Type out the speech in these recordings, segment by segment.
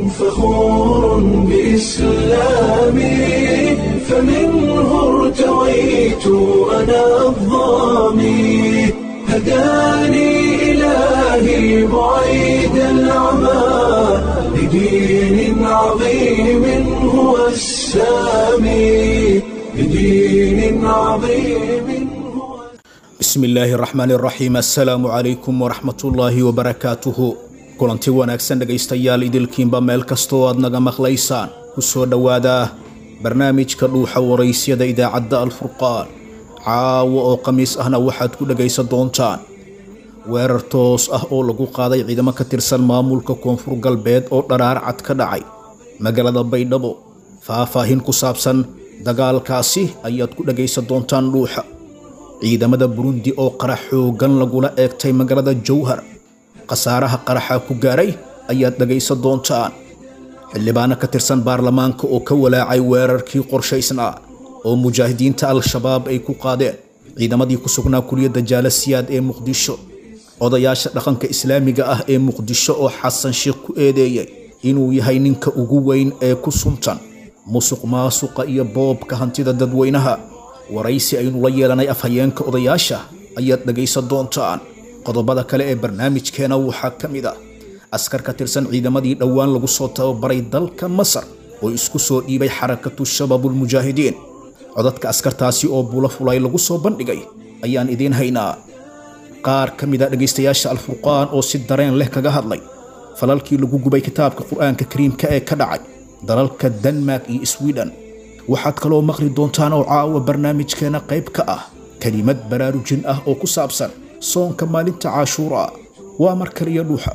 فخور بإسلامي فمنه ارتويت أنا الضامي هداني إلهي بعيد العمى لدين عظيم هو السامي لدين عظيم هو bismi illaahi raxmaan raxiim assalaamu calaykum waraxmatullaahi wabarakaatuhu kulanti wanaagsan dhegaystayaal idilkiinba meel kastoo aad naga maqlaysaan ku soo dhowaada barnaamijka dhuuxa waraysyada idaacadda alfurqaan caawa oo khamiis ahna waxaad ku dhegaysan doontaan weerar toos ah oo lagu qaaday ciidamo ka tirsan maamulka koonfur galbeed oo dharaar cad ka dhacay magaalada baydhabo faahfaahin ku saabsan dagaalkaasi ayaad ku dhegaysan doontaan dhuuxa ciidamada burundi oo qarax xooggan lagula eegtay magaalada jowhar khasaaraha qaraxa ku gaaray ayaad dhegaysan doontaan xildhibaano ka tirsan baarlamaanka oo ka walaacay weerarkii qorshaysnaa oo mujaahidiinta al-shabaab ay ku qaadeen ciidamadii ku sugnaa kuliyadda jaalasiyaad ee muqdisho odayaasha dhaqanka islaamiga ah ee muqdisho oo xasan sheekh ku eedeeyey inuu yahay ninka ugu weyn ee ku suntan musuq maasuqa iyo boobka hantida dadweynaha waraysi aynu la yeelanay afhayeenka odayaasha ayaad dhegaysan doontaan qodobada kale ee barnaamijkeena waxaa ka mid ah askar ka tirsan ciidamadii dhowaan lagu soo tababaray dalka masar oo isku soo dhiibay xarakatu shabaabulmujaahidiin codadka askartaasi oo bulo fulay lagu soo bandhigay ayaan idiin haynaa qaar ka mid a dhegaystayaasha alfurqaan oo si dareen leh kaga hadlay falalkii lagu gubay kitaabka qur-aanka kariimka ee ka dhacay dalalka denmark iyo sweden waxaad kaloo maqli doontaan oo caawa barnaamijkeena qayb ka ah kelimad baraarujin ah oo ku saabsan soonka maalinta caashuura waa mar kaliya dhuuxa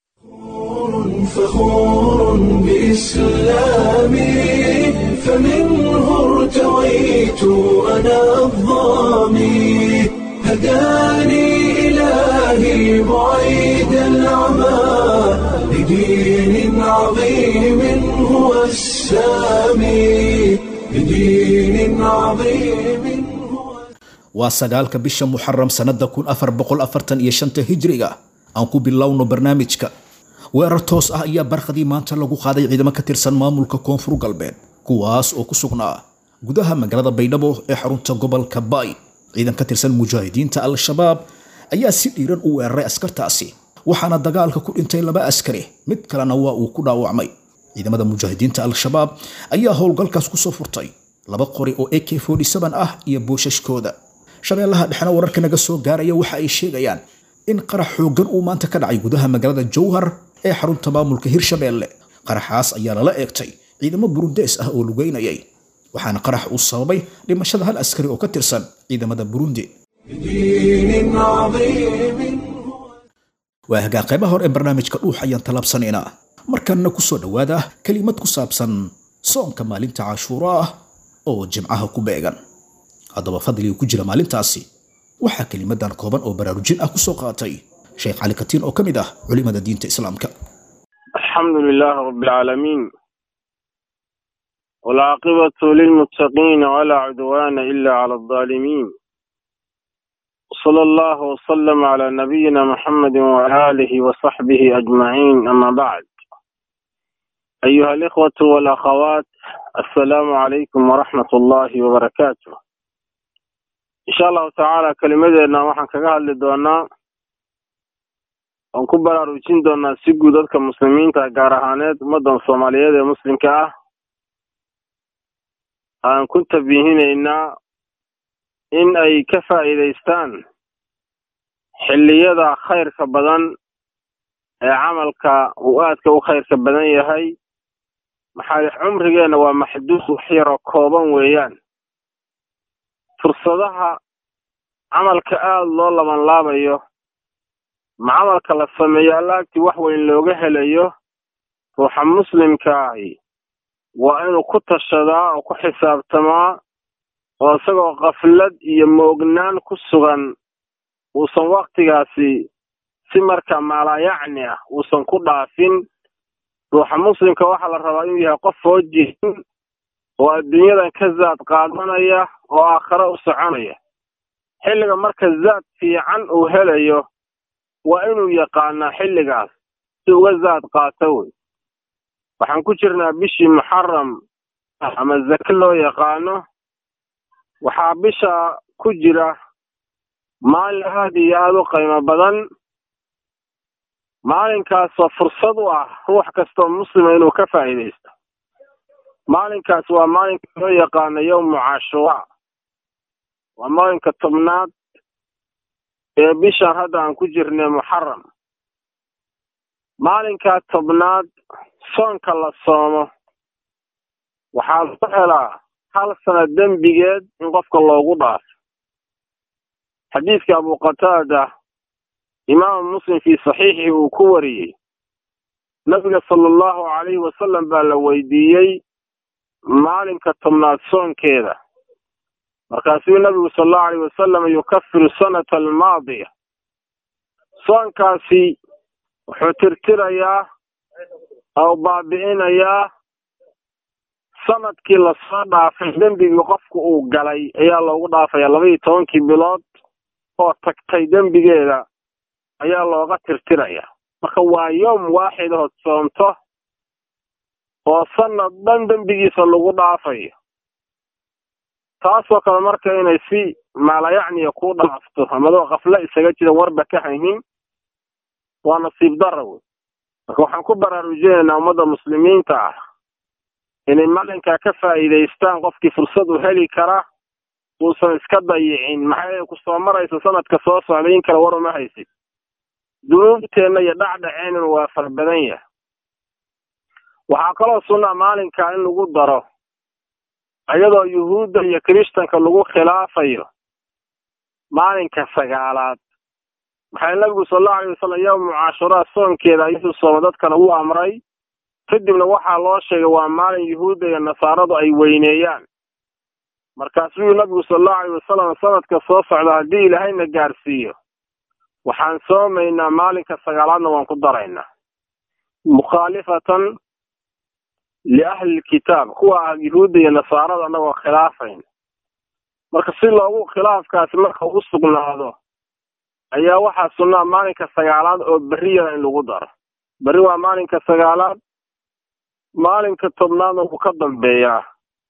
فخور بإسلامي فمنه ارتويت أنا الضامي هداني إلهي بعيد العمى لدين عظيم هو السامي لدين عظيم هو waa sagaalka bisha muxaram sannada kun afar boqol afartan iyo shanta hijriga aan ku bilowno barnaamijka weerar toos ah ayaa barqadii maanta lagu qaaday ciidamo ka tirsan maamulka koonfur galbeed kuwaas oo ku sugnaa gudaha magaalada baydhabo ee xarunta gobolka baay ciidan ka tirsan mujaahidiinta al-shabaab ayaa si dhiiran u weeraray askartaasi waxaana dagaalka ku dhintay laba askari mid kalena waa uu ku dhaawacmay ciidamada mujaahidiinta al-shabaab ayaa howlgalkaas kusoo furtay laba qori oo ak ah iyo boosashkooda shabeellaha dhexna wararka naga soo gaaraya waxa ay sheegayaan in qarax xooggan uu maanta ka dhacay gudaha magaalada jowhar ee xarunta maamulka hirshabeelle qaraxaas ayaa lala eegtay ciidamo burundees ah oo lugeynayay waxaana qarax uu sababay dhimashada hal askari oo ka tirsan ciidamada burundi لدين عظيم waa hagaa qaybaha hore ee barnaamijka dhuux ayaan talaabsanaynaa markanna ku soo dhowaada kelimad ku saabsan soonka maalinta cashuura ah oo jimcaha ku beegan haddaba fadliga ku jira maalintaasi waxaa kelimadan kooban oo baraarujin ah kusoo qaatay sheekh cali katiin oo ka mid ah culimada diinta islaamka الحمد لله رب العالمين والعاقبة للمتقين ولا عدوان إلا على الظالمين صلى الله وسلم على نبينا محمد وآله وصحبه أجمعين أما بعد أيها الإخوة والأخوات السلام عليكم ورحمة الله وبركاته إن شاء الله تعالى كلمتنا وحن كقال لدونا waan ku baraarujin doonaa si guud dadka muslimiinta gaar ahaaneed ummaddan soomaaliyeed ee muslimka ah aan ku tabiihinaynaa in ay ka faa'iidaystaan xilliyada khayrka badan ee camalka uu aadka u khayrka badan yahay maxaa cumrigeenna waa maxduud wax yaroo kooban weeyaan fursadaha camalka aada loo labanlaabayo ma camalka la sameeyo allaagtii wax weyn looga helayo ruuxa muslimkaahi waa inuu ku tashadaa oo ku xisaabtamaa oo isagoo kaflad iyo moognaan ku sugan uusan waktigaasi si markaa maalaayacni ah uusan ku dhaafin ruuxa muslimka waxaa la rabaa inuu yahay qof foojihin oo adduunyadan ka zaad qaadanaya oo aakhare u soconaya xilliga marka zaad fiican uu helayo waa inuu yaqaanaa xilligaas si uga zaad qaato wey waxaan ku jirnaa bishii muxaram ama zake loo yaqaano waxaa bisha ku jira maalin aada iyo aada u qiimo badan maalinkaasoo fursad u ah ruux kastoo muslima inuu ka faa'iidaysto maalinkaas waa maalinka loo yaqaano yowmu cashuraa waa maalinka tobnaad ee bishan hadda aan ku jirnay muxaram maalinkaa tobnaad soonka la soomo waxaa lagu helaa hal sana dembigeed in qofka loogu dhaafo xadiidka abu qataada imaamu muslim fii saxiixii uu ku wariyey nabiga sala allahu calayhi wasalam baa la weydiiyey maalinka tobnaad soonkeeda markaasuu nabigu sala allahu alayh wasalam yukafiru sanata almaadiya soonkaasi wuxuu tirtirayaa oo baabi'inayaa sanadkii lasoo dhaafay dembigii qofku uu galay ayaa loogu dhaafaya labaiyo tobankii bilood oo tagtay dembigeeda ayaa looga tirtiraya marka waa yowm waaxid ood soomto oo sanad dhan dembigiisa lagu dhaafayo taasoo kale marka inay si maalayacniya ku dhaafto amadoo kafle isaga jiran warba ka haynin waa nasiib dara wey marka waxaan ku baraarujinaynaa ummadda muslimiinta ah inay maalinkaa ka faa'iidaystaan qofkii fursad u heli kara uusan iska dayicin maxaa yeele ku soo maraysa sanadka soo socday in kale war uma haysid dunuubteenna iyo dhacdhaceennuna waa fara badan yahay waxaa kaloo sunnaa maalinkaa in lagu daro iyadoo yuhuudda iyo kiristanka lagu khilaafayo maalinka sagaalaad maxaa nabigu sala allahu alay wasalam yowmu cashuraa soonkeeda ayuu sooma dadkana u amray kadibna waxaa loo sheegay waa maalin yuhuudda iyo nasaaradu ay weyneeyaan markaasuu nabigu sala allahu alayh wasalam sanadka soo socda haddii ilaahayna gaarsiiyo waxaan soomaynaa maalinka sagaalaadna waan ku daraynaa mukhaalifatan liahli lkitaab kuwa ah yuhuudda iyo nasaarada annagoo khilaafayn marka si loogu khilaafkaasi marka u sugnaado ayaa waxaa sunnaa maalinka sagaalaad oo berriyada in lagu daro berri waa maalinka sagaalaad maalinka tobnaadna wuu ka dambeeyaa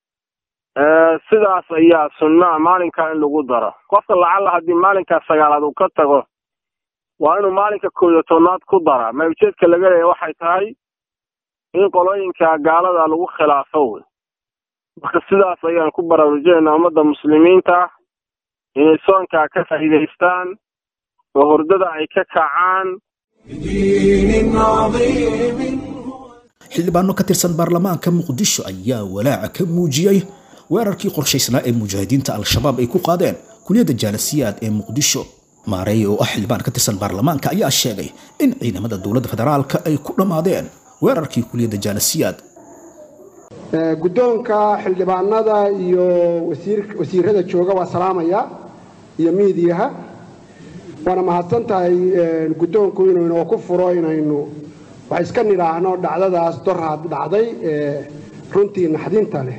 sidaas ayaa sunnaa maalinkaa in lagu daro qofka lacalla haddii maalinkaa sagaalaad uu ka tago waa inuu maalinka koob iyo tobnaad ku daraa ma ujeedka laga leeya waxay tahay in qolooyinka gaalada lagu khilaafo wey marka sidaas ayaan ku baraarujinaynaa ummadda muslimiinta inay soonkaa ka faa'iidaystaan oo hordada ay ka kacaan بدين عظيم xildhibaano ka tirsan baarlamaanka muqdisho ayaa walaaca ka muujiyey weerarkii qorshaysnaa ee mujaahidiinta al-shabaab ay ku qaadeen kuliyadda jaalasiyaad ee muqdisho maareey oo ah xildhibaan ka tirsan baarlamaanka ayaa sheegay in ciidamada dowladda federaalka ay ku dhammaadeen weerarkii kuliyadda jaalasiyaad Ee, guddoonka xildhibaanada iyo wasiir- wasiirada jooga waa salaamaya iyo miidiyaha waana mahadsan tahay ee, guddoonku inuu inoo ku furo inaynu wax iska nidhaahno dhacdadaas doraad dhacday ee runtii naxdinta leh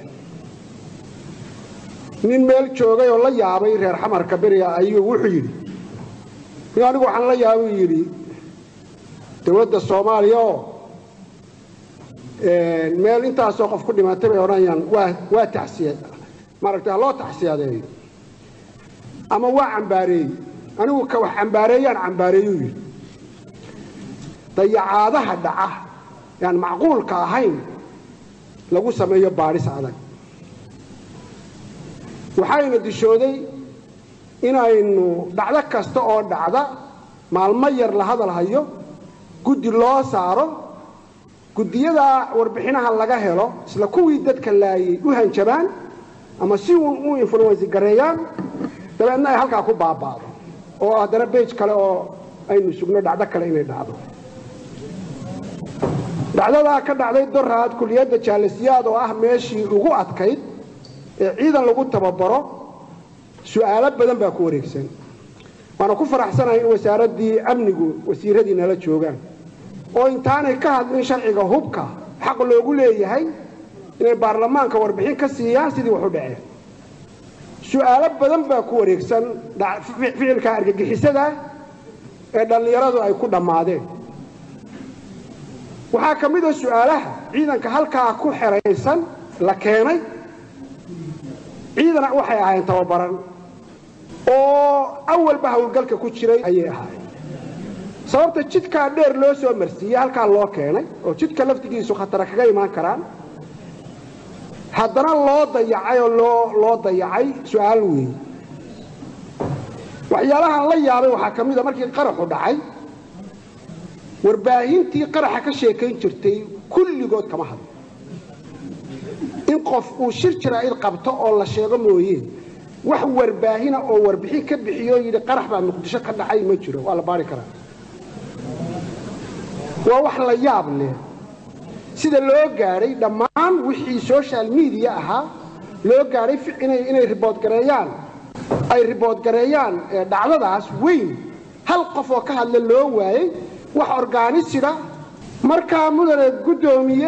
nin meel joogay oo la yaabay reer xamarka beriga ayuu wuxuu yidhi nin anigu waxaan la yaabay yidhi dowladda soomaaliya oo meel intaasoo qof ku dhimatay bay odhanayaan waa waa taxsiya maaragtay ha loo taxsiyadeeyo ama waa cambaareeyey anigu ka wax cambaareeyaan cambaareeyuu yidhi dayacaadaha dhaca yaan macquulka ahayn lagu sameeyo baadhis adag waxayna dishooday inaynu dhacdo kasta oo dhacda maalmo yar la hadal hayo guddi loo saaro guddiyada warbixinaha laga helo isla kuwii dadka laayay u hanjabaan ama si uun u influensi gareeyaan dabeedna ay halkaa ku baaba'do oo haddana bej kale oo aynu sugno dhacdo kale inay dhacdo dhacdadaa ka dhacday doraad kuliyadda jaalasiyaad oo ah meeshii ugu adkayd ee ciidan lagu tababaro su'aalo badan baa ku wareegsan waana ku faraxsanahay in wasaaraddii amnigu wasiiradii nala joogaan oo intaanay ka hadlin sharciga hubka xaq loogu leeyahay inay baarlamaanka warbixin ka siiyaan sidii wax u dhaceen su'aalo badan baa ku wareegsan dha- fi- ficilka argagixisada ee dhallinyaradu ay ku dhammaadeen waxaa ka mid a su'aalaha ciidanka halkaa ku xeraysan la keenay ciidana waxay ahaayeen tababaran oo awalba howlgalka ku jiray ayay ahaayeen sababta jidkaa dheer loo soo marsiiyey halkaa loo keenay oo jidka laftigiisu khatara kaga imaan karaan haddana loo dayacay oo loo loo dayacay su'aal weeye waxyaalahaan la yaabay waxaa ka mid a markii qaraxu dhacay warbaahintii qaraxa ka sheekayn jirtay kulligood kama hadlo in qof uu shir jaraa'id qabto oo la sheego mooye wax warbaahina oo warbixin ka bixiyo yidhi qarax baa muqdisho ka dhacay ma jiro waa la baari karaa waa wax la yaab leh sida loo gaadhay dhammaan wixii social media ahaa loo gaadhay inay ribood gareeyaan ay ribood gareeyaan dhacdadaas weyn hal qof oo ka hadla loo waayey wax orgaanisida markaa mudane guddoomiye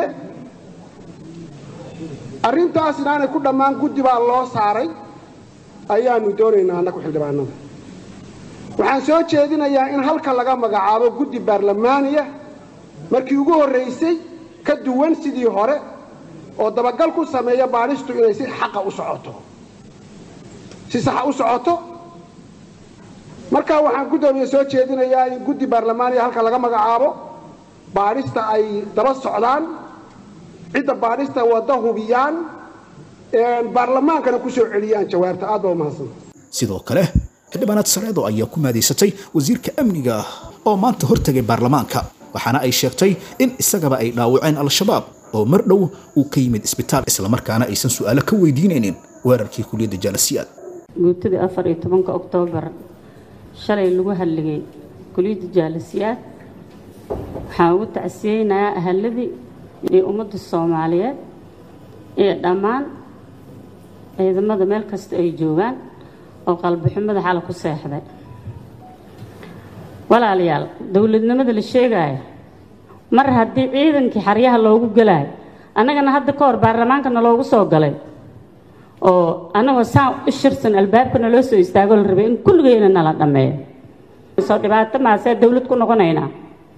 arrintaas inaanay ku dhammaan guddi baa loo saaray ayaanu doonaynaa annagu xildhibaanada waxaan soo jeedinayaa in halka laga magacaabo guddi baarlamaaniya markii ugu horraysay ka duwan sidii hore oo dabagal ku sameeya baadhistu inay si xaqa u socoto si saxa u socoto markaa waxaan guddoomiye soo jeedinayaa in guddi baarlamaaniya halka laga magacaabo baadhista ay daba socdaan cidda baadhista wadda hubiyaan baarlamaankana ku soo celiyaan jawaabta aad baa umahadsan sidoo kale xildhibaanaad sareedo ayaa ku maadaysatay wasiirka amniga oo maanta hortegay baarlamaanka waxaana ay sheegtay in isagaba ay dhaawaceen al-shabaab oo mar dhow uu ka yimid isbitaal islamarkaana aysan su'aalo ka weydiinaynin weerarkii kuliyadda jaalasiyaad guutadii afar iyo tobanka oktoobar shalay lagu hadligay kuliyadda jaalasiyaad waxaan ugu tacsiyeynayaa ahaladii iyo ummadda soomaaliyeed iyo dhammaan ciidamada meel kasta ay joogaan oo qalbixumada xala ku seexday walaalayaal dowladnimada la sheegaayo mar haddii ciidankii xaryaha loogu gelaayo annagana hadda ka hor baarlamaankana loogu soo galay oo annagoo saan u shirsan albaabkana loo soo istaagoo la rabay in kulligeyna nala dhammeeyo soo dhibaato maasee dowlad ku noqonaynaa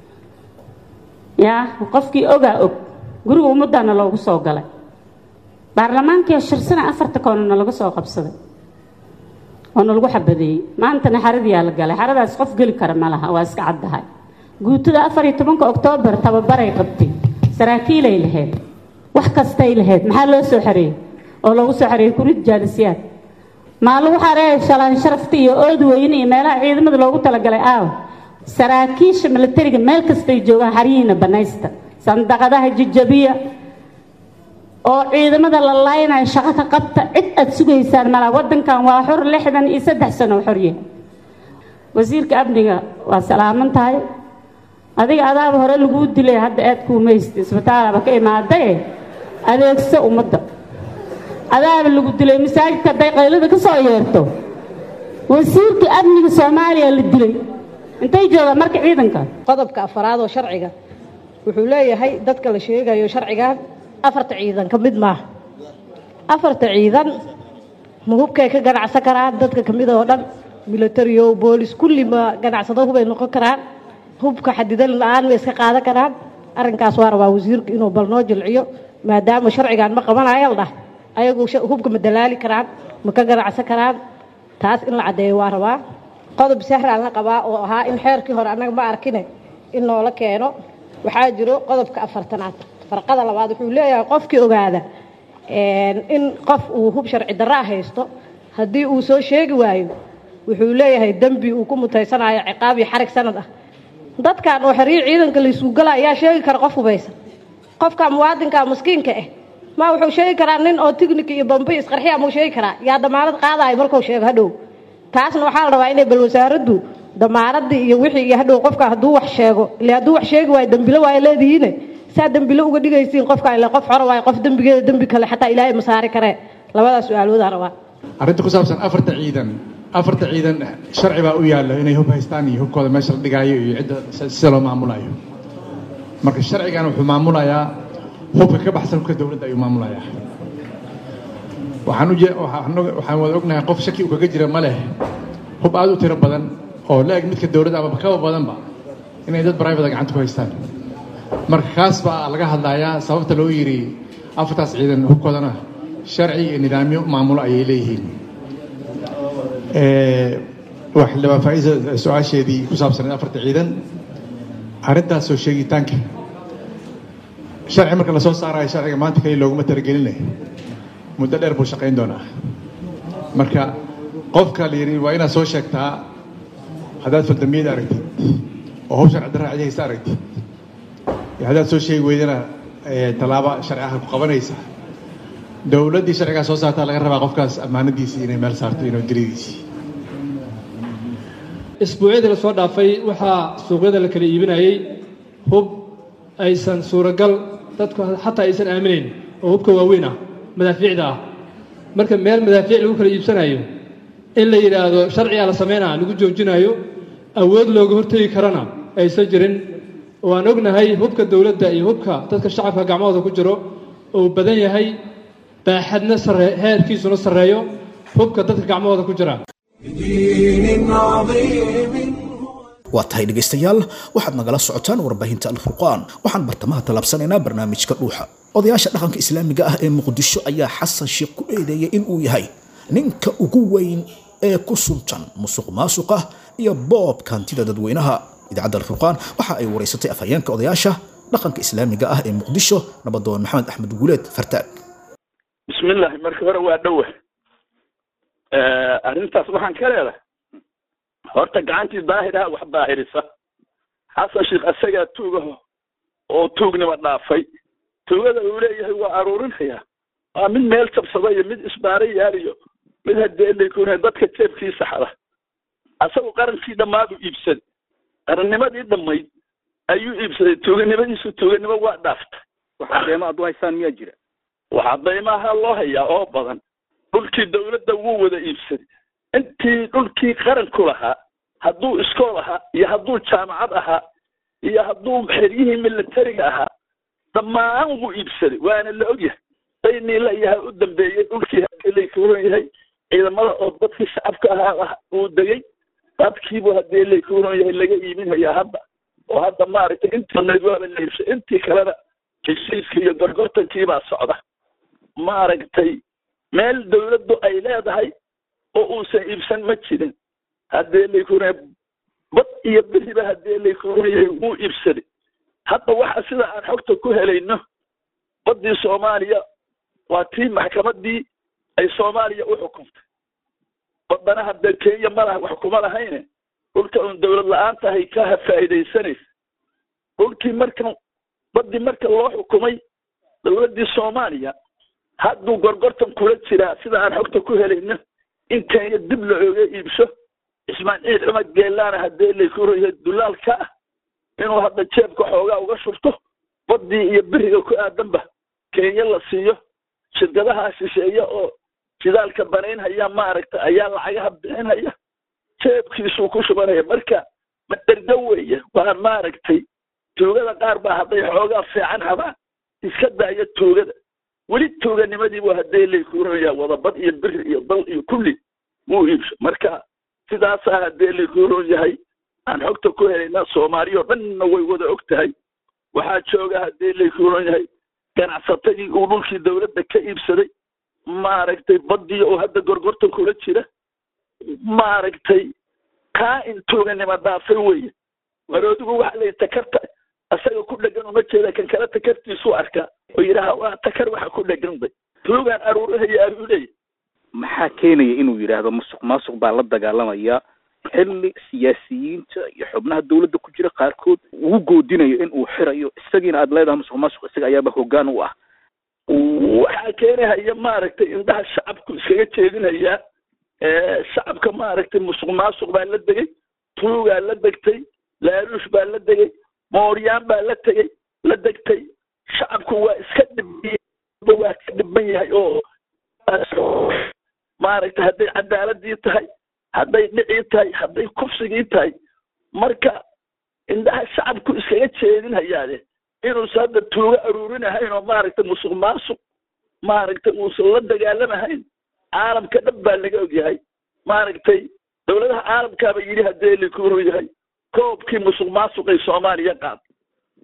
yaa qofkii ogaa og guriga ummaddaana loogu soo galay baarlamaankiio shirsana afarta koonana laga soo qabsaday oona lagu xabadeeyey maantana xaradiyaa la galay xaradaas qof geli kara ma laha waa iska caddahay guutada afar iyo tobanka oktoobar tababaray qabtay saraakiilay lahayd wax kastay lahayd maxaa loo soo xareeyey oo loogu soo xareeyey kurid jaalisiyaad maa lagu xareeyay shalaan sharafta iyo ood weyne iyo meelaha ciidamada loogu talagalay aaw saraakiisha milatariga meel kastay joogaan xaryihiina banaysta sandaqadaha jajabiya oo ciidamada la laaynayo shaqo ka qabta cid aad sugaysaan malaa waddankan waa xor lixdan iyo saddex sano xorye wasiirka amniga waa salaaman tahay adiga adaaba hore laguu dilay hadda aad kuumaysta isbitaalaba ka imaadae adeegso ummadda adaaba lagu dilay masaajidka hadday qaylada ka soo yeerto wasiirka amniga soomaaliya la dilay intay joogaan marka ciidanka qodobka afaraad oo sharciga wuxuu leeyahay dadka la sheegayo sharcigan afarta ciidan ka mid maaha afarta ciidan ma hubkay ka ganacsan karaan dadka ka mid oo dhan militariyo boolis kulli ma ganacsado hubay noqon karaan hubka xadidan la-aan ma iska qaadan karaan arrinkaas waa rabaa wasiirku inuu bal noo jilciyo maadaama sharcigan ma qabanayo dhah ayagu hubka ma dalaali karaan ma ka ganacsan karaan taas in la caddeeyo waa rabaa qodob sahraan la qabaa oo ahaa in xeerkii hore annaga ma arkine in noola keeno waxaa jiro qodobka afartanaad farqada labaad wuxuu leeyahay qofkii ogaada in qof uu hub sharci darraa haysto haddii uu soo sheegi waayo wuxuu leeyahay dembi uu ku mutaysanayo ciqaab iyo xarig sanad ah dadkan oo xeryo ciidanka laysuu gala ayaa sheegi kara qof hubaysan qofka muwaadinka maskiinka ah ma wuxuu sheegi karaa nin oo tignik iyo bambi isqarxiya muu sheegi karaa yaa damaanad qaadayo markuu sheego hadhow taasna waxaa la rabaa inay bal wasaaraddu damaaradii iyo wixii iyo hadhow qofka hadduu wax sheego ile hadduu wax sheegi waayo dembilo waayo leedihiine saa dembilo uga dhigaysiin qofka ile qof xoro waayo qof dembigeeda dembi kale xataa ilaahay ma saari karee labadaas su-aaloodaa rabaa arrinta ku saabsan afarta ciidan afarta ciidan sharci baa u yaalla inay hub haystaan iyo hubkooda meesha la dhigaayo iyo cidda sida loo maamulayo marka sharcigan wuxuu maamulayaa hubka ka baxsan hubka dowladda ayuu maamulayaa waxaan uje waxaan wada ognahay qof shaki uu kaga jira ma leh hub aad u tiro badan oo la-eg midka dowladda ama kaba badanba inay dad brivate gacanta ku haystaan marka kaas baa laga hadlayaa sababta loo yidhi afartaas ciidan hubkoodana sharci iyo nidaamyo maamulo ayay leeyihiin waa xildhibaan faa'iisa su-aasheedii ku saabsaneed afarta ciidan arrintaas soo sheegitaanka sharci marka lasoo saarayo sharciga maanta kaliya looguma talagelinay muddo dheer buu shaqayn doonaa marka qofka la yidhi waa inaad soo sheegtaa haddaad faldambiyada aragtid oo hub sharci darra cidihaysa aragtid iyo haddaad soo sheegi weydana tallaabo sharci ah ku qabanaysa dowladdii sharcigaa soo saartaa laga rabaa qofkaas ammaanadiisii inay meel saarto inuu dilidiisii isbuucyadii lasoo dhaafay waxaa suuqyada la kala iibinayay hub aysan suuragal dadku xataa aysan aaminayn oo hubka waaweyn ah madaafiicda ah marka meel madaafiic lagu kala iibsanayo in la yidhaahdo sharcigaa la sameynaa lagu joojinayo awood looga hortegi karana aysan jirin waan ognahay hubka dowladda iyo hubka dadka shacabka gacmahooda ku jiro uu badan yahay baaxadna sare heerkiisuna sarreeyo hubka dadka gacmahooda ku jira بدين عظيم waa tahay dhegaystayaal waxaad nagala socotaan warbaahinta alfurqaan waxaan bartamaha tallaabsanaynaa barnaamijka dhuuxa odayaasha dhaqanka islaamiga ah ee muqdisho ayaa xasan sheekh ku eedeeyay inuu yahay ninka ugu weyn ee ku suntan musuq maasuqa iyo boobka hantida dadweynaha idaacadda alfurqaan waxa ay wareysatay afhayeenka odayaasha dhaqanka islaamiga ah ee muqdisho nabadoon maxamed axmed guuleed fartaag bismillahi marka hore waa dhowa arrintaas waxaan ka leedahay horta gacantii daahiraha wax daahirisa xasan sheekh asagaa tuugaho oo tuugnima dhaafay tuugada uu leeyahay waa aruurinayaa waa mid meel jabsada iyo mid isbaara yaaliyo mid hadeelakuna dadka jeebkiisa xada asagu qarankii dhammaadu iibsaday qarannimadii dhammayd ayuu iibsaday tuuganimadiisu tuuganimo waa dhaaftay waxaa deema aad u haysaan miyaa jira waxaa daymaha loo hayaa oo badan dhulkii dawladda wuu wada iibsaday intii dhulkii qaranku lahaa hadduu iskool ahaa iyo hadduu jaamacad ahaa iyo hadduu xeryihii militariga ahaa dhammaan wuu iibsaday waana la ogyahay dayniila iyaha u dambeeyey dhulkii hadeeleykuuran yahay ciidamada oo dadkii shacabka ahaa uu degay dadkiibuu hadeeleykuuran yahay laga iibinhayaa hadda oo hadda maaragtay intii waaba la iibsay intii kalena heshiiskii iyo gorgortankiibaa socda maaragtay meel dawladdu ay leedahay oo uusan iibsan ma jirin haddee laykuna bad iyo beriba haddee laykuna yahay wuu iibsaday hadda waxa sida aan xogta ku helayno baddii soomaaliya waa tii maxkamaddii ay soomaaliya u xukuntay baddana haddee kenya ma laha wax kuma lahayne dhulka uun dawlad la-aan tahay ka faa'iidaysanaysa dhulkii marka baddii marka loo xukumay dawladdii soomaaliya hadduu gorgortan kula jiraa sida aan xogta ku helayno in kenya dib la oga iibso ismaaciil cumar geelaana haddee laykurayahay dulaalka ah inuu hadda jeebka xoogaa uga shurto baddii iyo beriga ku aadanba kenya la siiyo shirkadaha shisheeye oo shidaalka banaynhaya maaragta ayaa lacagaha bixinhaya jeebkiisuu ku shubanaya marka maderga weeye waa maaragtay tuugada qaar baa hadday xoogaa fiican habaan iska daaya tuugada weli tuuganimadiibu haddee laykuuranayaa wadabad iyo biri iyo dal iyo kulli wuu iibso marka sidaasaa haddee laykuuran yahay aan xogta ku helayna soomaaliya oo dhanna way wada og tahay waxaa jooga haddee laykuuran yahay ganacsatadii uu dhulkii dawladda ka iibsaday maaragtay baddii oo hadda gorgortan kula jira maaragtay kaa in tuuganimo dhaafay weye waroodigu waxa layihi takarta asaga ku dhegan uma jeeda kan kale takartiisuu arkaa oo yidhaaha waa takar waxa ku dheganday tuugaan aruurahaya ayuu leeyahy maxaa keenaya inuu yidhaahdo musuq maasuq baa la dagaalamaya xilli siyaasiyiinta iyo xubnaha dawladda ku jira qaarkood uu goodinayo in uu xirayo isagiina aad leedahay musuq maasuq isaga ayaaba hoggaan u ah waxaa keenahaya maaragtay indhaha shacabku iskaga jeedinayaa shacabka maaragtay musuq maasuq baa la degay tuugaa la degtay laaluush baa la degay mooryaan baa la tegey la degtay shacabku waa iska dhibay waa ka dhiban yahay oo maaragtay hadday cadaaladii tahay hadday dhicii tahay hadday kufsigii tahay marka indhaha shacabku iskaga jeedinhayaade inuusan hadda tuuga aruurinahayn oo maaragtay musuq maasuq maaragtay uusan la dagaalamahayn caalamka dhan baa laga ogyahay maaragtay dowladaha caalamkaaba yidhi haddee likuuru yahay koobkii musuq maasuqay soomaaliya qaad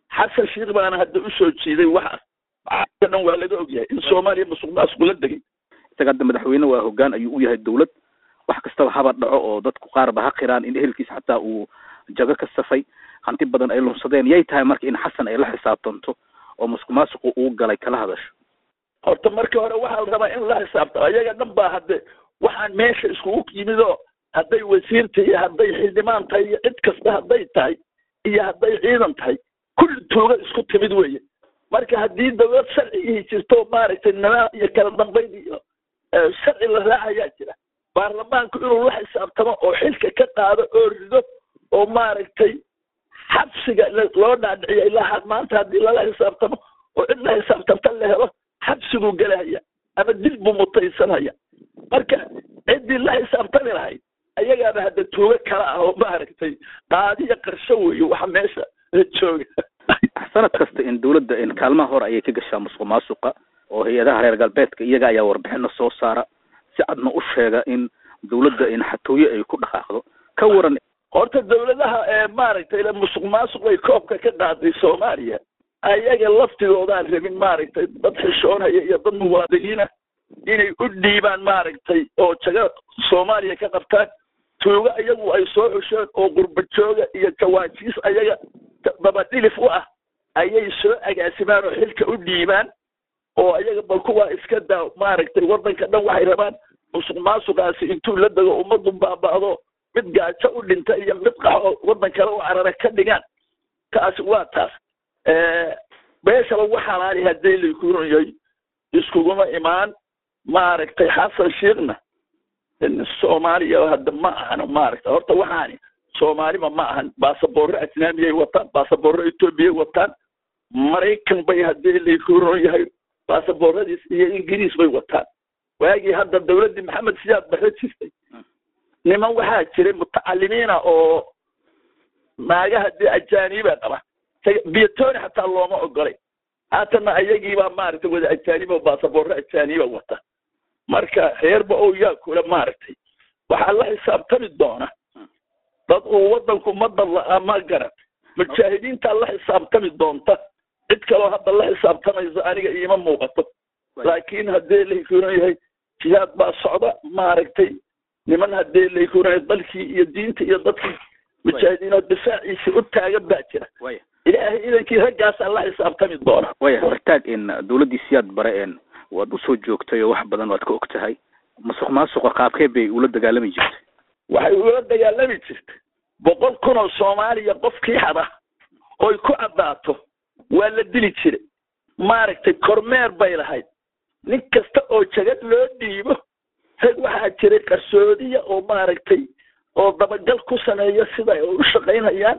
xasan sheikh baana hadda usoo jiiday waxaas waxaasoo dhan waa laga ogyahay in soomaaliya musuq maasuq la degay isaga hadda madaxweyne waa hoggaan ayuu u yahay dowlad wax kastaba haba dhaco oo dadku qaarba ha qiraan in ehelkiisa xataa uu jago ka safay hanti badan ay lunsadeen yay tahay marka in xasan ay la xisaabtanto oo musuq maasuqu uu galay kala hadasho horta markii hore waxaa la rabaa in la xisaabtamo ayaga dhan baa hadde waxaan meesha iskugu yimid oo hadday wasiirta iyo hadday xildhibaan tahay iyo cid kasta hadday tahay iyo hadday ciidan tahay kulli tuuga isku timid weeye marka haddii dawlad sharcigii jirto maaragtay nidaam iyo kala dambayn iyo sharci la raacayaa jira baarlamaanku inuu la xisaabtamo oo xilka ka qaado oo rido oo maaragtay xabsiga loo dhaadhiciyo ilaa maanta haddii lala xisaabtamo oo cid la xisaabtamta la helo xabsiguu gelahaya ama dil buu mutaysanaya marka ciddii la xisaabtami lahayd ayagaaba hadda tuugo kala ah oo maaragtay qaadiya qarsho weeye waxa meesha jooga sanad kasta in dowladda in kaalmaha hore ayay ka gashaa musuq maasuqa oo hay-adaha reer galbeedka iyaga ayaa warbixino soo saara si cadna u sheega in dowladda in xatooye ay ku dhaqaaqdo ka waran horta dawladaha ee maaragtay musuq maasuq ay koobka ka qaaday soomaaliya ayaga laftigoodaan rabin maaragtay dad xishoonaya iyo dad muwaadiniina inay u dhiibaan maaragtay oo jaga soomaaliya ka qabtaan tuugo iyagu ay soo xusheen oo qurba jooga iyo jawaajiis ayaga dabadhilif u ah ayay soo agaasimaan oo xilka u dhiibaan oo ayaga bal kuwaa iska daa maaragtay waddanka dhan waxay rabaan musuq maasuqaasi intuu la dego ummaddu baaba'do mid gaajo u dhinta iyo mid qaxo waddan kale u carara ka dhigaan taasi waa taas meesha lagu xalaali haddii lakurunyahay iskuguma imaan maaragtay xasan shiikhna soomaaliya hadda ma ahano maaragtay horta waxaani soomaaliba ma ahan baasaboorro ajnaamiyay wataan baasaboorro etoobiyay wataan maraykan bay haddii lakuron yahay baasaboorradiis iyo ingiriis bay wataan waagii hadda dawladdii maxamed siyaad barre jirtay niman waxaa jiray mutacalimiina oo naagaha dee ajaaniba qaba biyatoni xataa looma ogolay haatana ayagiibaa maaragtay wada ajaaniba baasaboorro ajaaniba wata marka reerba oo yaa kula maaragtay waxaa la xisaabtami doona dad uu waddanku madad la-aa ma garan mujaahidiintaa la xisaabtami doonta cid kaloo hadda la xisaabtamaysa aniga iima muuqato laakiin haddii laykuran yahay jihaad baa socda maaragtay niman haddii laykuran yahay dalkii iyo diinta iyo dadkii mujaahidiinoo difaaciisi u taagan baa jira ilaahay idankii raggaasaa la xisaabtami doona waya hortaag in dowladdii siyaad bare en waad usoo joogtay oo wax badan waad ka og tahay masuq maasuqa qaabkee bay ula dagaalami jirtay waxay ula dagaalami jirtay boqol kun oo soomaaliya qofkii hada oy ku caddaato waa la dili jiray maaragtay kormeer bay lahayd nin kasta oo jagad loo dhiibo rag waxaa jiray qarsoodiya oo maaragtay oo dabagal ku sameeya sida ay u shaqaynayaan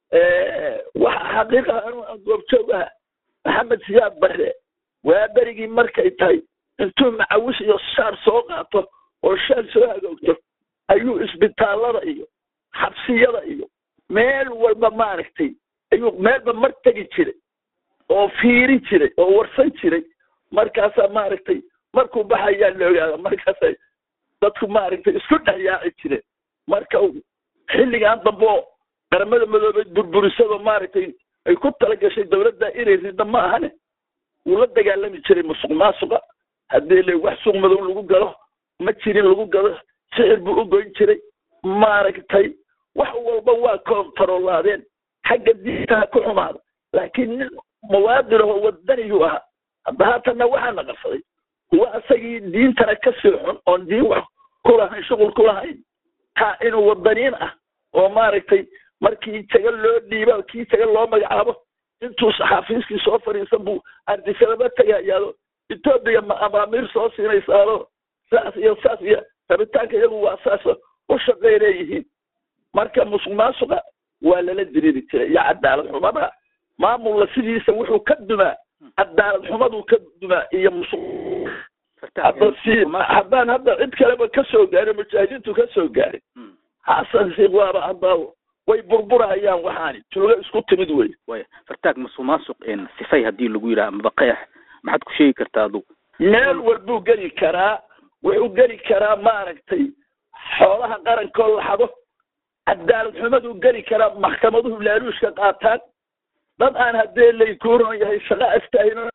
waxa xaqiiqa anu goobjoog aha maxamed siyaad barre waa berigii markay tahay intuu macawis iyo shaar soo qaato oo shaar soo hagoogto ayuu isbitaallada iyo xabsiyada iyo meel walba maaragtay ayuu meelba mar tegi jiray oo fiirin jiray oo warsan jiray markaasaa maaragtay markuu baxayaa la ogaada markaasay dadku maaragtay isku dhex yaaci jireen marka xilligan dambe oo qaramada madoobeed burburisado maaragtay ay ku tala gashay dawladda inay ridda ma ahane wuu la dagaalami jiray musuq maasuqa haddii le wax suuq madow lagu galo ma jirin lagu gado sixir buu u goyn jiray maaragtay wax walba waa koontarolaadeen xagga diintaha ku xumaada laakiin nin muwaadin ahoo wadaniyuu ahaa hadda haatanna waxaana qarsaday kuwa asagii diintana ka sii xun oon diin wax ku lahayn shuqul ku lahayn ha inuu wadaniin ah oo maaragtay markii jaga loo dhiiba kii jaga loo magacaabo intuu xafiiskii soo fadhiisan buu ardisalaba tagayaado etoobiya ma amaamiir soo siinaysaado saas iyo saas iyo rabitaanka iyagu waa saas u shaqay leeyihiin marka musuq maasuqa waa lala diriri jiray iyo cadaalad xumada maamulna sidiisa wuxuu ka dumaa cadaalad xumaduu ka dumaa iyo musuq hadda si haddaan hadda cid kaleba ka soo gaarin mujaahidiintu ka soo gaarin xasan sheekh waaba hadda way burburahayaan waxaani tuugo isku timid wey waya fartaag masuq maasuq in sifay haddii lagu yidhaha amaba qeex maxaad ku sheegi kartaa adu meel walbuu geli karaa wuxuu geli karaa maaragtay xoolaha qarankoo laxado cadaalad xumaduu geli karaa maxkamaduhu laaluushka qaataan dad aan haddee laykuuron yahay shaqo astaahino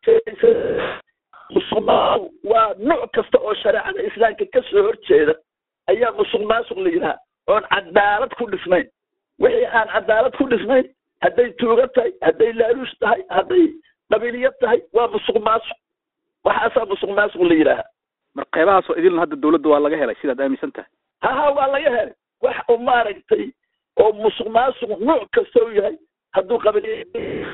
musuqmaasuq waa nooc kasta oo shareecada islaamka ka soo horjeeda ayaa musuq maasuq la yidhaha oon cadaalad ku dhisnayn wixii aan cadaalad ku dhisnayn hadday tuuga tahay hadday laaluush tahay hadday dhabiliyad tahay waa musuq maasuq waxaasaa musuq maasuq la yidhaaha mar qeybahaasoo idilna hadda dawladda waa laga helay sidaad aaminsan tahay haha waa laga helay wax oo maaragtay oo musuq maasuq nooc kasta u yahay hadduu qabili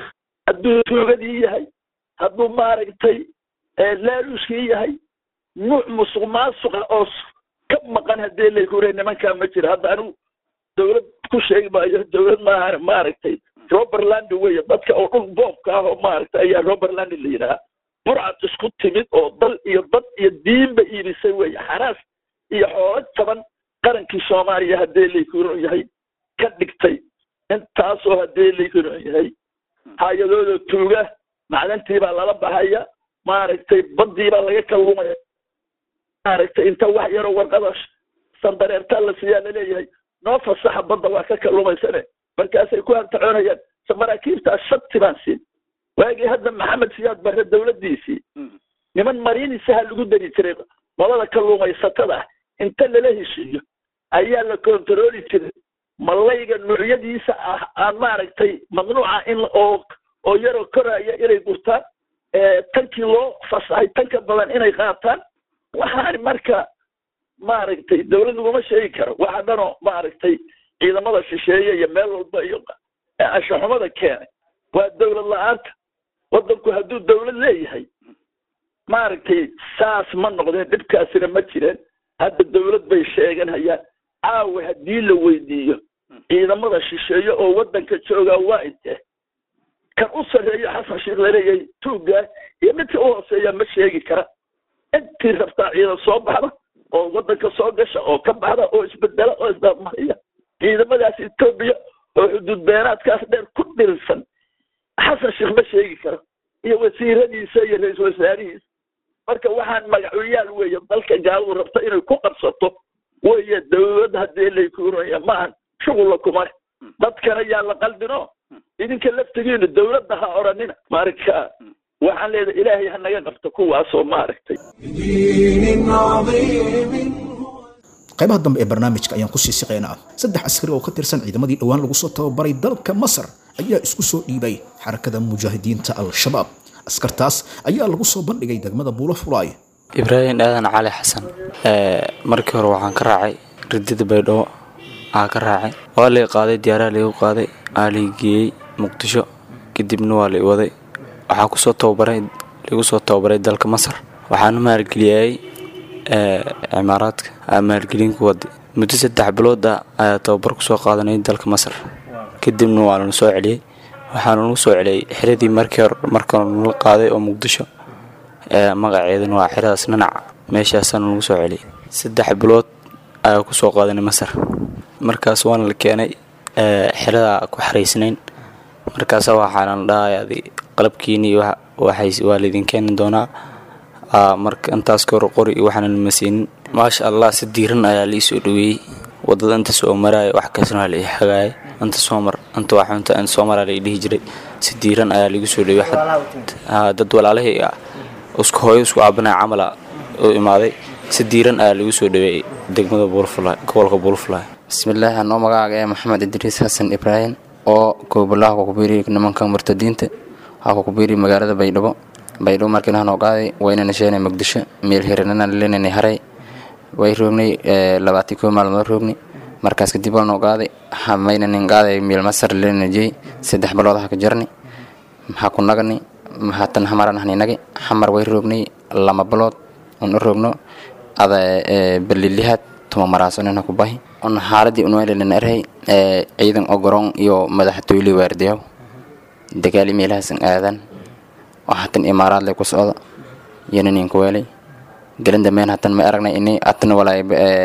hadduu tuugadii yahay hadduu maaragtay laaluushkii yahay nuuc musuq maasuqa oo ka maqan haddii laykure nimankaa ma jira hadda anigu dawlad ku sheegi maayo dawlad maahan maaragtay roberland weeye dadka oo dhul boobka ah oo maaragtay ayaa roberland la yidhaha burcad isku timid oo dal iyo dad iyo diinba iibisay weeye xaraas iyo xoolo jaban qarankii soomaaliya haddii laykuron yahay ka dhigtay intaasoo haddii laykuron yahay hay-adooda tuuga macdantii baa lala baxaya maaragtay badii baa laga kalluumaya maaragtay inta wax yaroo warqada sandareertaa la siiyaa laleeyahay noo fasaxa badda waa ka kalluumaysane markaasay ku hantacoonayaan se maraakiibtaas shati baan siin waagii hadda maxamed siyaad barre dawladdiisii niman mariinisaha lagu dari jiray qolada kalluumaysatada ah inta lala heshiiyo ayaa la kontarooli jiray malayga noocyadiisa ah aan maaragtay mamnuuca in oo oo yaroo koraya inay gurtaan tankii loo fasahay tanka badan inay qaataan waxaan marka maaragtay dawlad laguma sheegi karo waxa dhanoo maaragtay ciidamada shisheeye iyo meel walba iyo anshaxumada keenay waa dawlad la-aanta waddanku hadduu dawlad leeyahay maaragtay saas ma noqdeen dhibkaasina ma jireen hadda dawlad bay sheeganhayaan caawa haddii la weydiiyo ciidamada shisheeye oo waddanka joogaa waa intee kan u sarreeyo xasan sheekh laleeyahay tuuggaa iyo midka u hooseeya ma sheegi kara intii rabtaa ciidan soo baxda oo waddanka soo gasha oo ka baxda oo isbedela oo isdamariya ciidamadaas etoobiya oo xuduud beenaadkaas dheer ku dhirirsan xasan sheekh ma sheegi karo iyo wasiiradiisa iyo ra-iisul wasaarihiisa marka waxaan magacuyaal weeye dalka gaaladu rabta inay ku qabsato weeye dawlad haddii laykuuraya maahan shugulla kuma leh dadkana yaa la qaldino idinka laftigiinu dawladda ha odhanina marka waxaan leedahay ilaahay ha naga qabto kuwaasoo maaragtay qaybaha dambe ee barnaamijka ayaan kusii siqaynaa saddex askari oo ka tirsan ciidamadii dhowaan lagu soo tababaray dalka masar ayaa isku soo dhiibay xarakada mujaahidiinta al-shabaab askartaas ayaa lagu soo bandhigay degmada buulo fulaay ibraahim aadan cali xasan markii hore waxaan ka raacay ridida baydhabo aa ka raacay waa lay qaaday diyaaraha laygu qaaday aa lay geeyey muqdisho kadibna waa lay waday waxaa kusoo tababaray lagu soo tababaray dalka masar waxaana maalgeliyay cimaaraadka aa maalgelin ku waday muddo saddex bilood ah ayaa tababar kusoo qaadanay dalka masar kadibna waa lana soo celiyey waxaana nagu soo celiyey xiradii markii hore marka nala qaaday oo muqdisho magaceedana waa xiradaas nanac meeshaasaana nagu soo celiyey saddex bilood ayaa kusoo qaadanay masar markaas waana la keenay xiradaa ku xaraysnayn markaasa waxaana la dhahay qalabkiini waa laydin keeni doonaa marka intaas ka hor qori iyo waxaana lama siinin maasha allah si diiran ayaa la iisoo dhaweeyey wadada inta soo maraya wax kasna waa la ii hagaayay inta soo mar inta waxunta in soo maraa la ii dhihi jiray si diiran ayaa laigu soo dhaweeyey dad walaalahii ah isku hooyo isku aabanaya camala u imaaday si diiran ayaa lagu soo dhaweeyey degmada buulfulay gobolka buulfulay bismillaahi anoo magacaaga ee maxamed idriis xasan ibraahim oo goobolaha kukubiiri nimanka murtadiinta waxaa kukubiiri magaalada baydhabo baydhabo markiina noo qaaday waynana sheenay muqdisho meel hiranana lenanay haray way roognay labaatan koo maalmood roognay markaas kadib waa noo qaaday maynanin qaaday meel masar lenajey saddex bilood ha ka jarni maxaa ku nagani haatan hamaran haninagi xamar way roognay lama bilood un u roogno ada balilihaad tuma maraasanina ku bahi on xaaladii unwelelin arhay ciidan ogoron iyo madaxtooyle waardiyaw dagaali meelahaasan aadan oo hatan imaaraad lay ku socda yananin ku weelay gelin dambeyn hatan may aragnay ini atana walaay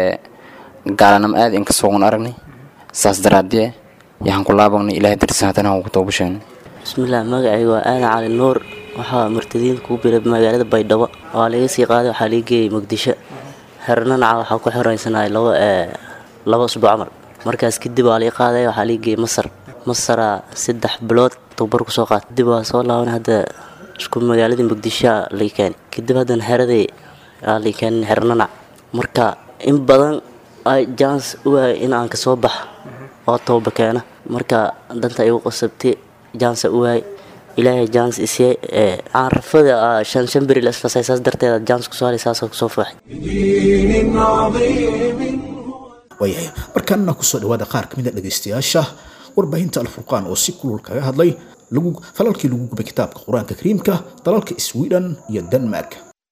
gaalanam aad inka soogun aragnay saas daraadie yahan ku laabagnay ilahay dartiisa hatana han ku toobusheegnay bismillaah magacayga waa aadan cali nuur waxaa murtadiinta kuu biray magaalada baydhabo waa laga sii qaaday waxaa laga geeyey muqdisho xernanaca waxaa ku xoreysanaya laba laba usbuuc camal markaas kadib waa laga qaaday waxaa laga geeyey masar masaraa saddex bilood tababar kusoo qaatay kadib waa soo laaban hadda isku magaaladii muqdisho lay keenay kadib haddana xeradii aa lay keenay xernanac marka in badan ay jans u waayay in aan kasoo baxa oo tooba keena marka danta igu qasabtay jansa u waayay ilaahay jans isee aan rafada shan shan beri la isfasay saas darteeda jans kusoo halay saasoo kusoo faaxay دين عظيم waayahay markaana kusoo dhawaada qaar ka mid a dhegaystayaasha warbaahinta alfurqaan oo si kulul kaga hadlay lagu falalkii lagu gubay kitaabka qur-aanka kariimka dalalka sweden iyo denmark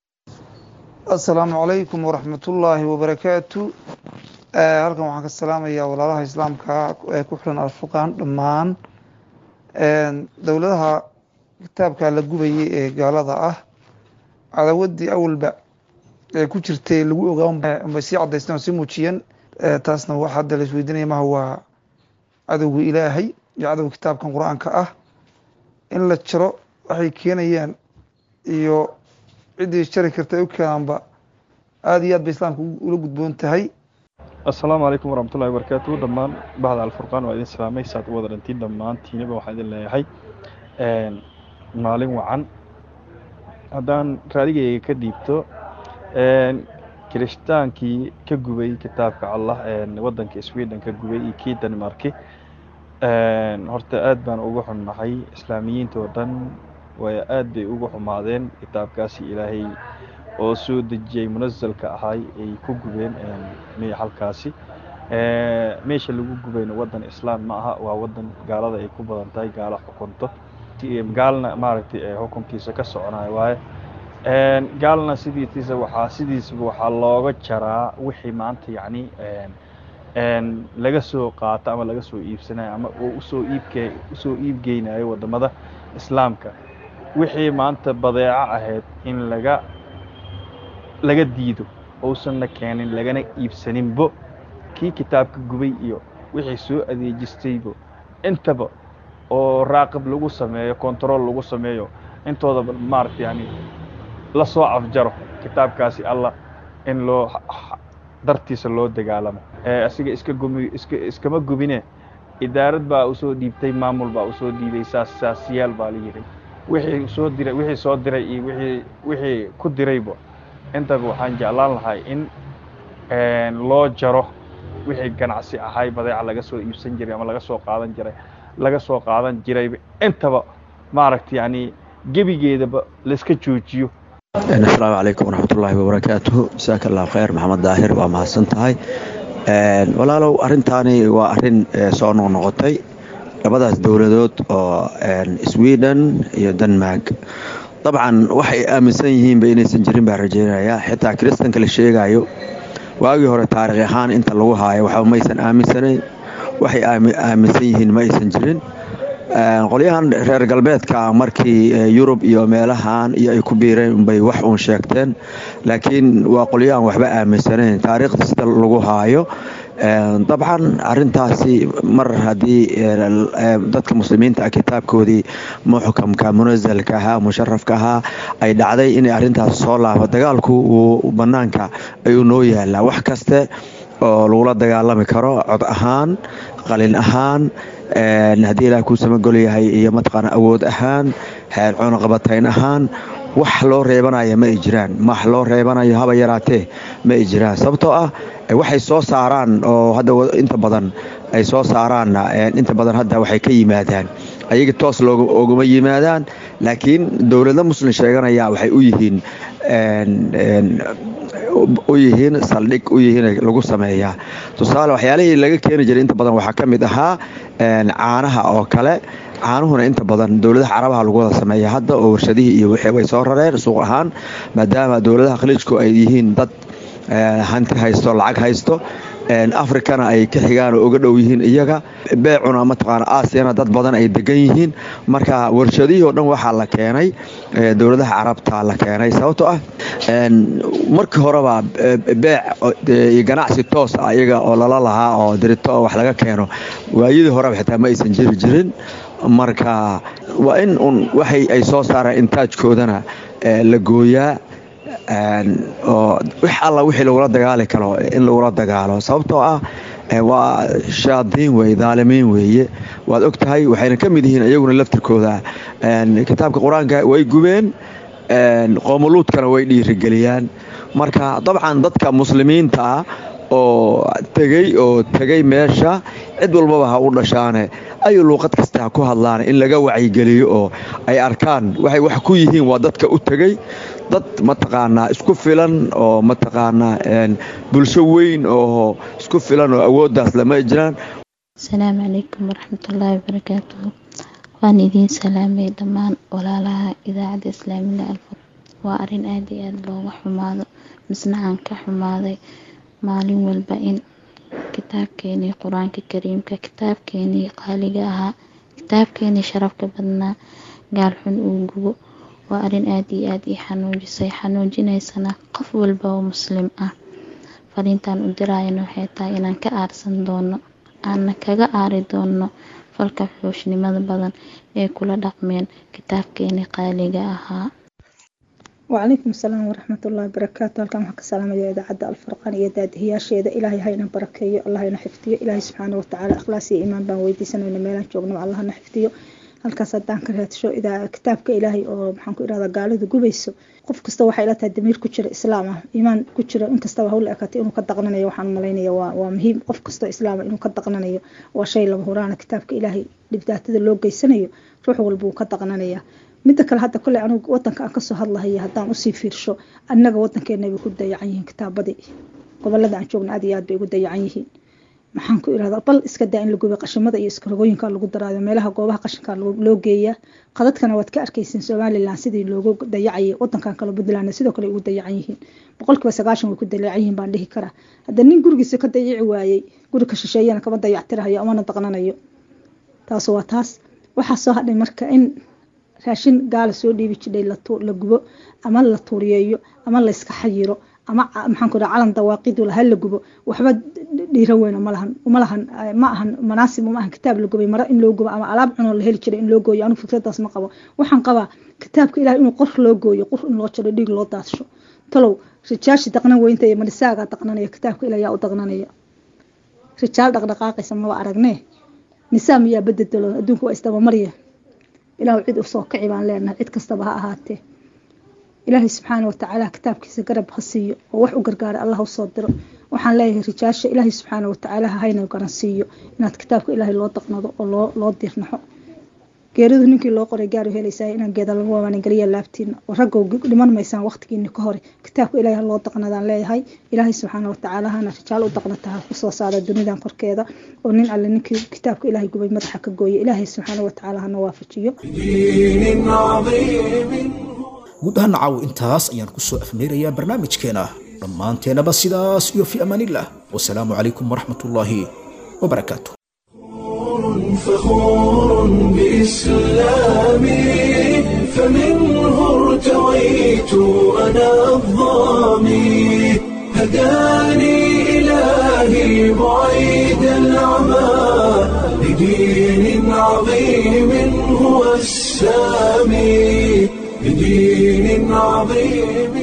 asalaamu calaykum waraxmatullaahi wabarakaatu Eh, halkan waxaan ka salaamayaa walaalaha islaamka ee ku xiran alfurqaan dhammaan En, dowladaha kitaabka la gubayay ee gaalada ah cadawadii awalba ee ku jirtay lagu ogaa unbay sii cadaysteen oo sii muujiyeen Eh, taasna waxa hadda la isweydiinaya maha waa cadowga ilaahay iyo cadowga kitaabkan qur-aanka ah in la jiro waxay keenayaan iyo ciddii jari karta ay u keenaanba aada iyo aad bay islaamka ula gudboon tahay asalaamu calaykum waraxmatullahi wabarakaatu dhammaan bahda alfurqaan waa idin salaamay saad u wada dhantiin dhammaantiinaba waxaan idin leeyahay maalin wacan haddaan raadigayga ka dhiibto kiristaankii ka gubay kitaabka allah waddanka sweden ka gubay iyo kii denmarki horta aad baan uga xunnahay islaamiyiinta oo dhan way aad bay uga xumaadeen kitaabkaasi ilaahay oo soo dejiyey munasalka ahay ay ku gubeen halkaasi meesha lagu gubayna waddan islaam ma aha waa waddan gaalada ay ku badan tahay gaalo xukunto gaalna maaragtay xukunkiisa ka soconayo waaye gaalna sidiisa waxaa sidiisaba waxaa looga jaraa wixii maanta yacni laga soo qaato ama laga soo iibsanayo ama oo usoo iibke usoo iibgeynayo wadamada islaamka wixii maanta badeeco ahayd in laga laga diido uusanna keenin lagana iibsaninbo kii kitaabka gubay iyo wixii soo adeejistaybo intaba oo raaqib lagu sameeyo control lagu sameeyo intoodaba maaragta yani lasoo afjaro kitaabkaasi allah in loo dartiisa loo dagaalamo asiga iska gumi iska iskama gubine idaarad baa usoo dhiibtay maamul baa usoo dhiibay saas saasiyaal baa la yidhi wixii soo diray wixii soo diray iyo wixii wixii ku dirayba intaba waxaan jeclaan lahay in loo jaro wixii ganacsi ahay badeeca laga soo iibsan jiray ama laga soo qaadan jiray laga soo qaadan jirayba intaba maaragta yani gebigeedaba laiska joojiyo asalaamu calaykum waraxmatullaahi wabarakaatuhu jasaaka allahu khayr maxamed daahir waa mahadsan tahay walaalow arrintaani waa arrin soo noqnoqotay labadaas dowladood oo sweden iyo denmark dabcan waxay aaminsan yihiinba inaysan jirin baa rajeynayaa xitaa kiristanka la sheegayo waagii hore taarikh ahaan inta lagu haayo waxba maysan aaminsanayn waxay aaminsan yihiin ma aysan jirin qolyahan reer galbeedka markii yurub iyo meelahan iyo ay ku biireen bay wax uun sheegteen laakiin waa qolyo aan waxba aaminsanayn taariikhda sida lagu haayo dabcan arintaasi mar haddii dadka muslimiinta ah kitaabkoodii muxkamka munasalka ahaa musharafka ahaa ay dhacday inay arintaas soo laabo dagaalku uu banaanka ayuu noo yaalaa wax kaste oo lagula dagaalami karo cod ahaan qalin ahaan haddii ilaah kuu samagol yahay iyo mataqaana awood ahaan cunaqabatayn ahaan wax loo reebanaya ma ay jiraan wax loo reebanayo haba yaraatee ma ay jiraan sababtoo ah waxay soo saaraan oo hadda inta badan ay soo saaraanna inta badan hadda waxay ka yimaadaan ayaga toos looguma yimaadaan laakiin dowlado muslim sheeganaya waxay u yihiin u yihiin saldhig u yihiin lagu sameeyaa tusaale waxyaalihii laga keeni jiray inta badan waxaa ka mid ahaa caanaha oo kale caanuhuna inta badan dowladaha carabaha lagu wada sameeya hadda oo warshadihii iyo wixii way soo rareen suuq ahaan maadaama dowladaha khaliijku ay yihiin dad hanti haysto lacag haysto afrikana ay ka xigaan oo uga dhow yihiin iyaga beecuna mataqaana aasiyana dad badan ay degan yihiin marka warshadihii oo dhan waxaa la keenay dowladaha carabta la keenay sababtoo ah markii horeba beec iyo ganacsi toos ah iyaga oo lala lahaa oo dirito oo wax laga keeno waayadii horeba xitaa ma aysan jiri jirin marka waa in un waxay ay soo saaraan intaajkoodana la gooyaa oo wix alla wixii lagula dagaali karo in lagula dagaalo sababtoo ah waa shaadiin weye daalimiin weeye waad og tahay waxayna ka mid yihiin iyaguna laftirkooda kitaabka qur-aanka way gubeen qoomuluudkana way dhiirigeliyaan marka dabcan dadka muslimiinta ah oo tegey oo tegey meesha cid walbaba ha u dhashaane ayu luuqad kasta ha ku hadlaan in laga wacyigeliyo oo ay arkaan waxay wax ku yihiin waa dadka u tegey dad mataqaanaa isku filan oo mataqaanaa bulsho weyn oo isku filan oo awooddaas lama jiraan asalaamu calaykum waraxmatullaahi wabarakaatuhu waan idiin salaamay dhammaan walaalaha idaacadda islaamiga alfur waa arrin aad iyo aada looga xumaado misna aan ka xumaaday maalin walba in kitaabkeenii qur-aanka kariimka kitaabkeenii qaaliga ahaa kitaabkeenii sharafka badnaa gaalxun uu gubo waa arrin aada iyo aada ii xanuujisay xanuujinaysana qof walba oo muslim ah fariintaan u diraayana waxay tahay inaan ka aarsan doono aanna kaga aari doono falka xuushnimada badan ee kula dhaqmeen kitaabkeenii qaaliga ahaa وعليكم السلام ورحمة الله وبركاته halkan waxaan ka salaamaya idaacadda alfarqaan iyo daadihiyaasheeda ilaahay hayna barakeeyo allah hayna xifdiyo ilaahay subxaana watacaala ikhlaas iyo iimaan baan weydiisanayna meelaan joogno allah na xifdiyo halkaas haddaan ka raadsho kitaabka ilaahay oo maxaan ku irahdaa gaalada gubayso qof kasta waxay ila tahay damiir ku jira islaam ah iimaan ku jira inkastaba hawla ekatay inuu ka daqnanayo waxaan malaynaya waa waa muhiim qof kastoo islaama inuu ka daqnanayo waa shay lama huraana kitaabka ilaahay dhibdaatada loo geysanayo ruux walba uu ka daqnanaya midda kale hadda kole anugu wadanka aan kasoo hadlahaya haddaan usii fiirsho annaga wadankeena bay ku dayacan yihiin kitaabadii gobolada aan joogna aad iyo aad bay ugu dayacan yihiin maxaan ku irahdaa bal iska daa in la gubay qashimada iyo iskarogooyinka lagu daraayo meelaha goobaha qashinka loo geeyaa qadadkana waad ka arkaysiin somalilan sidii loogu dayacayay wadankan kale puntland sidoo kale ugu dayacan yihiin boqolkiiba sagaashan way ku dayacan yihiin baan dhihi karaa hadda nin gurigiisa ka dayici waayey guri ka shisheeyana kama dayactirahayo amana daqnanayo taas waa taas waxaa soo hadhay marka in raashin gaala soo dhiibi jidhay la gubo ama la tuuriyeeyo ama layska xayiro ama maxaan ku calan dawaaqidu laha la gubo waxba dhiiro weyna malahan malahan ma ahan manaasib uma ahan kitaab la gubay maro in loo gubo ama alaab cunoo la heli jiray in loo gooyo anigu fikradaas ma qabo waxaan qabaa kitaabka ilaah inuu qor loo gooyo qor in loo jaro dhiig loo daadsho talow rijaashi daqnan weynta iyo manisaaga daqnanaya kitaabka ilaah yaa u daqnanaya rijaal dhaqdhaqaaqaysa maba aragnee nisaa miyaa bededelo adduunka waa isdabamarya ilaahu cid u soo kici baan leenahay cid kastaba ha ahaatee ilaahay subxaana watacaala kitaabkiisa garab ha siiyo oo wax u gargaara allah u soo diro waxaan leeyahay rijaasha ilaahay subxaana watacaala hayna garan siiyo inaad kitaabka ilaahay loo daqnado oo loo loo diirnaxo geeridu ninkii loo qoray gaaru helaysaa inaan geeda lagu waanigeliya laabtiina oo raggow dhiman maysaan waqtigiini ka hore kitaabka ilaahay ha loo daqnadaan leeyahay ilaahay subxaana watacaala hana rijaal u daqnata ha kusoo saara dunidan korkeeda oo nin alle ninkii kitaabka ilaahay gubay madaxa ka gooya ilaahay subxaana watacaala hana waafajiyo guud ahaan caawo intaas ayaan kusoo afmeerayaa barnaamijkeena dhammaanteenaba sidaas iyo fi amaanillah wasalaamu calaykum waraxmat ullaahi wabarakaatu فخور بإسلامي فمنه ارتويت أنا الظامي هداني إلهي بعيد العمى لدين عظيم هو السامي لدين عظيم